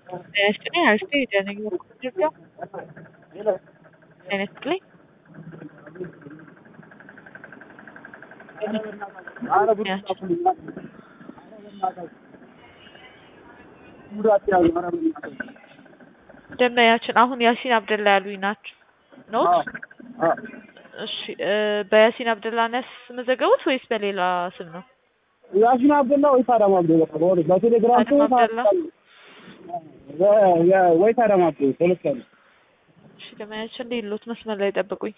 ጤና ይስጥልኝ አርስቴ የደነኝ ኢትዮጵያ ጤና ይስጥልኝ ደንበኛችን አሁን ያሲን አብደላ ያሉኝ ናቸው ኖት? እሺ በያሲን አብደላ ነው ያስመዘገቡት ወይስ በሌላ ስም ነው? ያሲን አብደላ ወይስ አዳም አብደላ? በቴሌግራም አዳም አብደላ ወይስ አዳም አብደላ? ሁለት ያሉ እሺ ደንበኛችን ሌሎት መስመር ላይ ጠብቁኝ።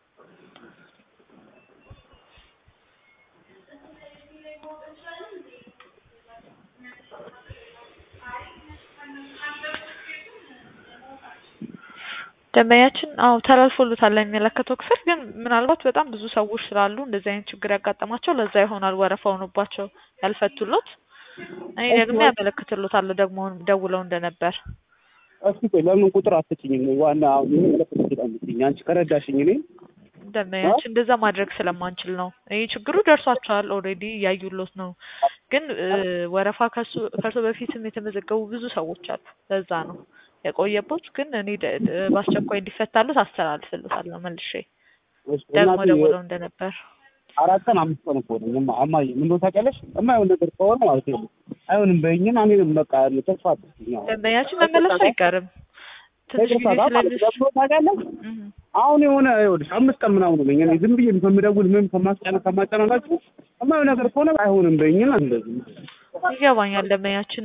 ደንበኛችን አዎ ተላልፎሉታል ለሚመለከተው ክፍል ግን ምናልባት በጣም ብዙ ሰዎች ስላሉ እንደዚህ አይነት ችግር ያጋጠማቸው ለዛ ይሆናል ወረፋ ሆኖባቸው ያልፈቱሎት። እኔ ደግሞ ያመለክትሎታለሁ ደግሞ ደውለው እንደነበር። እስኪ ቆይ ለምን ቁጥር አትጭኝም? ዋና አሁን ይሄ ለፍት ይችላል አንቺ ከረዳሽኝ እኔ ደንበኛችን እንደዛ ማድረግ ስለማንችል ነው። ይህ ችግሩ ደርሷቸዋል ኦልሬዲ እያዩሎት ነው። ግን ወረፋ ከሱ ከእርሶ በፊትም የተመዘገቡ ብዙ ሰዎች አሉ። ለዛ ነው የቆየቦት ግን እኔ በአስቸኳይ እንዲፈታሉት አስተላልፍልታለሁ መልሼ ደግሞ ደውለው እንደነበር አራት ቀን አምስት ቀን እኮ ነኝ እማዬ ምን እንደው ታውቂያለሽ የማይሆን ነገር ከሆነ ማለት ነው አይሆንም በይኝና እኔ በቃ ተስፋ አትስኛው ደንበኛችን መመለሱ አይቀርም ትንሽ ጊዜ ስለሚወስድ ታውቂያለሽ አሁን የሆነ ይኸውልሽ አምስት ቀን ምናምን ነኝ እኔ ዝም ብዬ ከምደውል ምን ከማስጨነ ከማጨናላችሁ የማይሆን ነገር ከሆነ አይሆንም በይኝና እንደዚህ ይገባኛል ደንበኛችን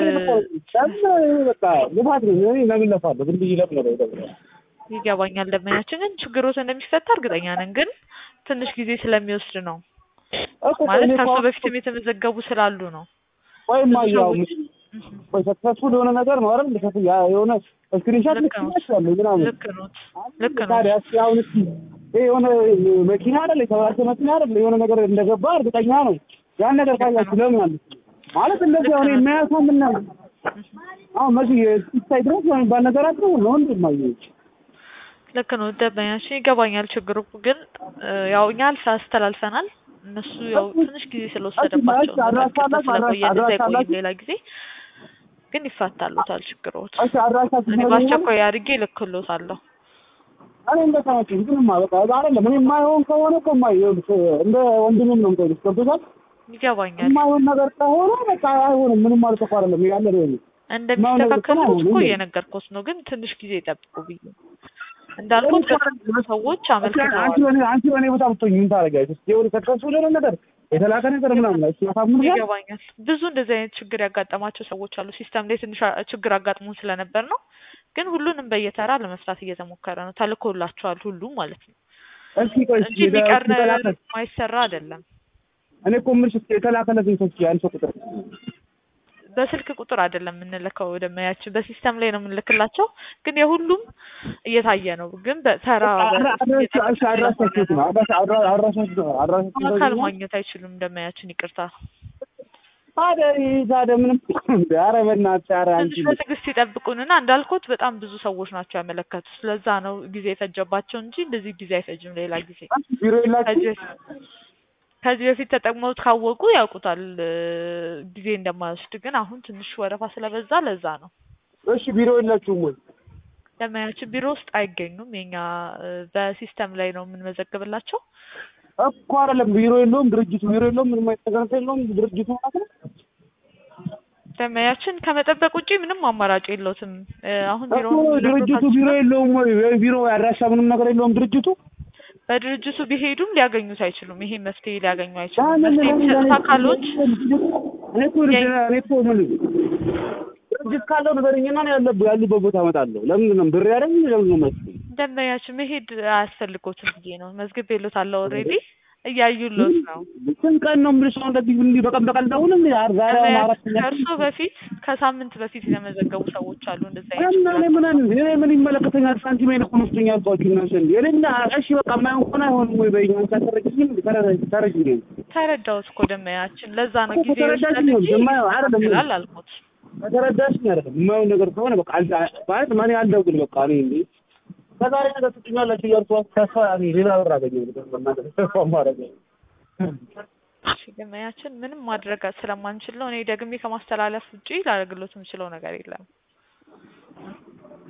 በቃ ልፋት ነው እኔ ለምን ለፋለሁ ዝም ብዬ ለምን ነው ይገባኛል ደንበኛችን ግን ችግሮት እንደሚፈታ እርግጠኛ ነን ግን ትንሽ ጊዜ ስለሚወስድ ነው ማለት ከእርሶ በፊትም የተመዘገቡ ስላሉ ነው ወይም ያው ወይ ሰክሰስፉል የሆነ ነገር ነው አይደል ልከፍ የሆነ ስክሪንሾት ልክላችኋለሁ ምናምን ልክ ነው ልክ ነው ታዲያ እስኪ አሁን እስኪ ይሄ የሆነ መኪና አይደል የተበላሸ መኪና አይደል የሆነ ነገር እንደገባ እርግጠኛ ነው ያን ነገር ካያችሁ ለምን አለ ማለት እንደዚህ አሁን የሚያሳምን ነው አሁን መሲ ስታይ ድረስ የሚባል ነገር አለ ነው እንዴ ማየች ልክ ነው ደንበኛችን ይገባኛል ችግሩ ግን ያው እኛ አልፈ አስተላልፈናል እነሱ ያው ትንሽ ጊዜ ስለወሰደባቸው ስለቆየ እንደዛ አይቆይም ሌላ ጊዜ ግን ይፋታሉታል ችግሮት እኔ በአስቸኳይ አድርጌ እልክልዎታለሁ እኔ እንደተመቸኝ ግን በቃ አይደለም እኔ የማይሆን ከሆነ እኮ የማይሆን እንደ ወንድምም ነው የምጠይቅሽ ገብቶሻል ይገባኛል የማይሆን ነገር ከሆነ በቃ አይሆንም ምንም ማለት እኮ አይደለም ያለ ነው እንደሚስተካከሉት እኮ እየነገርኩት ነው ግን ትንሽ ጊዜ ይጠብቁ ብዬ እንዳልኩት በጣም ሰዎች አመልክተዋል አንቺ በኔ አንቺ በኔ ቦታ ብትሆኝ ምን ታደርጊያለሽ? የሆነ ሰክሰስፉል የሆነ ነገር የተላከ ነገር ምናምን ላይ ሲያሳምኑ ይገባኛል። ብዙ እንደዚህ አይነት ችግር ያጋጠማቸው ሰዎች አሉ። ሲስተም ላይ ትንሽ ችግር አጋጥሞን ስለነበር ነው። ግን ሁሉንም በየተራ ለመስራት እየተሞከረ ነው። ተልኮላቸዋል ሁሉም ማለት ነው እስኪ ቆይ እንጂ ቢቀር ማይሰራ አይደለም። እኔ እኮ የምልሽ የተላከለትን ሰው ያን ሰው ቁጥር በስልክ ቁጥር አይደለም የምንልከው ደመያችን በሲስተም ላይ ነው የምንልክላቸው። ግን የሁሉም እየታየ ነው። ግን በተራ አካል ማግኘት አይችሉም። ደመያችን ይቅርታ። ታዲያ ታዲያ ምንም ኧረ በእናትሽ ኧረ ትንሽ በትዕግስት ይጠብቁንና እንዳልኩት በጣም ብዙ ሰዎች ናቸው ያመለከቱት። ስለዛ ነው ጊዜ የፈጀባቸው እንጂ እንደዚህ ጊዜ አይፈጅም። ሌላ ጊዜ ቢሮ የላችሁ ከዚህ በፊት ተጠቅመውት ካወቁ ያውቁታል ጊዜ እንደማይወስድ። ግን አሁን ትንሽ ወረፋ ስለበዛ ለዛ ነው። እሺ ቢሮ የላችሁም ወይ? ደንበኛችን ቢሮ ውስጥ አይገኙም። የኛ በሲስተም ላይ ነው የምንመዘግብላቸው እኮ አይደለም። ቢሮ የለውም ድርጅቱ ቢሮ የለውም። ምንም አይነት የለውም ድርጅቱ ማለት ነው። ደንበኛችን ከመጠበቅ ውጪ ምንም አማራጭ የለውትም። አሁን ቢሮ ድርጅቱ ቢሮ የለውም ወይ? ቢሮ አድራሻ ምንም ነገር የለውም ድርጅቱ በድርጅቱ ቢሄዱም ሊያገኙት አይችሉም። ይሄ መፍትሄ ሊያገኙ አይችሉም። መፍትሄ የሚሰጡት አካሎች ድርጅት ካለው ንገረኝና ነው ያለብህ ያሉበት ቦታ እመጣለሁ። ለምንድን ነው ብር ያደረግ ለምን ነው መስሎኝ ደንበኛችን መሄድ አያስፈልጎትም ብዬ ነው መዝግቤልዎታለሁ። ኦልሬዲ እያዩሎት ነው። ስንት ቀን ነው የምልሽ? አሁን እንደዚህ እንዲህ በቀን በቀን ደውልም ዛሬ አራት ከእርሶ በፊት ከሳምንት በፊት የተመዘገቡ ሰዎች አሉ። እንደዛ እና እኔ ምን እኔ ምን ይመለከተኛል? ሳንቲም አይነት መስሎኝ አልኳችሁ እናንተ እንዴ እኔ እና እሺ በቃ የማይሆን ከሆነ አይሆንም ወይ በይኝ። አንቺ አትረጂኝም? ተረጂኝ ተረዳሁት እኮ ደንበኛችን። ለዛ ነው ጊዜ ተረዳሽኝ ነው አይደለም ይችላል አልኩት። ከተረዳሽኝ አይደለም የማይሆን ነገር ከሆነ በቃ ማለት ማን አልደውል በቃ እኔ እንዴ ከዛሬ ነገር ትጭኛላችሁ እያልኩ ተስፋ ሌላ ብር አገኘሁ። ተስፋ ማድረግ ደንበኛችን ምንም ማድረግ ስለማንችል ነው። እኔ ደግሜ ከማስተላለፍ ውጪ ላደርግሎት የምችለው ነገር የለም።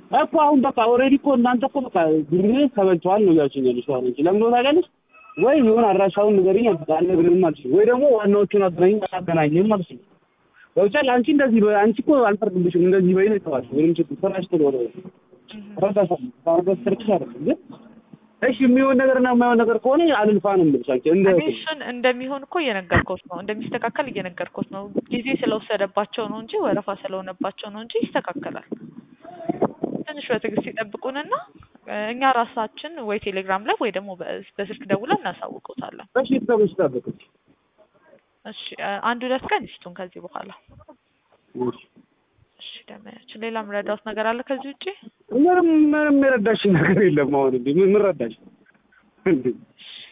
እኮ አሁን በቃ ኦልሬዲ እኮ እናንተ እኮ በቃ ብር ተበልተዋል ነው እያልሽኝ ያለሽው አሁን እንጂ ለምን ነው ታውቂያለሽ? ወይ የሆነ አድራሻውን ንገሪኝ አልነግርህም አልሽ ወይ ደግሞ ዋናዎቹን አገናኝ አገናኝም አልሽ። ገብቶሻል? አንቺ እንደዚህ በ- አንቺ እኮ አልፈርድብሽም እንደዚህ በይ ነው የተባልሽው። ምንም ችግር ስራሽ ስለሆነ እረዳሻለሁ። ባረበት ስርክሽ አይደለም ግን እሺ የሚሆን ነገርና የማይሆን ነገር ከሆነ አልልፋ ነው የምልሽ አንቺ እንደ እኔ እሱን እንደሚሆን እኮ እየነገርኩት ነው፣ እንደሚስተካከል እየነገርኩት ነው። ጊዜ ስለወሰደባቸው ነው እንጂ ወረፋ ስለሆነባቸው ነው እንጂ ይስተካከላል። ትንሽ በትዕግስት ይጠብቁንና እ፣ እኛ ራሳችን ወይ ቴሌግራም ላይ ወይ ደግሞ በ- በስልክ ደውለን እናሳውቀውታለን። እሺ ተብሽ ጠብቅሽ እሺ እ፣ አንድ ሁለት ቀን ይስጡን ከዚህ በኋላ። እሺ እሺ ደመያችን፣ ሌላ ምረዳውት ነገር አለ ከዚህ ውጪ? ምንም ምንም የረዳሽ ነገር የለም። አሁን እንዴ ምን ምን ረዳሽ እንዴ?